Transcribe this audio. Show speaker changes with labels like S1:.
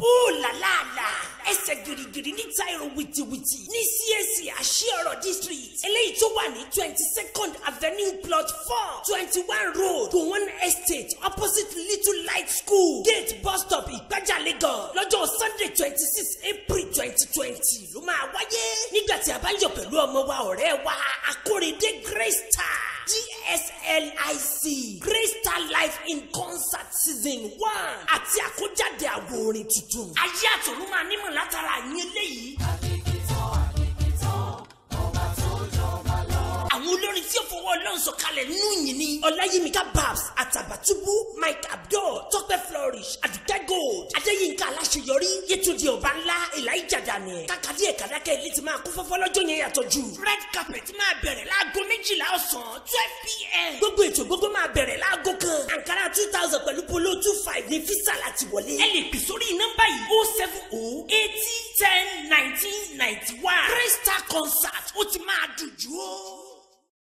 S1: ó làlàlà ẹsẹ̀ gìrìgìrì níta èrò wìtìwìtì ní CAC àṣìọ̀rọ̀ district eléyìí tó wà ní twenty second avenue plot four twenty one road gowon estate opposite little light school gate bus stop ìgbàjà Lagos lọ́jọ́ sunday twenty six april twenty twenty ló máa wáyé nígbà tí a bá ń yọ̀ pẹ̀lú ọmọ wa ọ̀rẹ́ wa akórèdé grace star gslic grace star life in concert season one àti àkójáde àwo orin tuntun ayé àtọ̀run máa nímọ̀ látara àyín eléyìí. àwọn olórin tí ó fọwọ́ ọlọ́run sọ̀kalẹ̀ nínú yìí ni ọláyímíkà babs àtàbàtúbú mike abdul tọ́pẹ́ flourish àdùkẹ́ gold adéyínká aláṣeyọrí yétúndì ọba ńlá elijah daniel kàkàdí ẹ̀kadàkẹ́ ilé ti máa kún fọ́fọ́ lọ́jọ́ yẹn yàtọ̀ jù red carpet máa bẹ̀rẹ̀ láago méjìlá ọ̀sán twelve pm gbogbo ètò gbogbo máa bẹ̀rẹ̀ láago kan ankara two thousand pẹ̀lú polo two five ní fisa láti wọlé ẹ lè pè sórí nọ́mbà yìí oh seven oh eighty ten nineteen ninety one crystal concert ó ti máa dùn jù ó.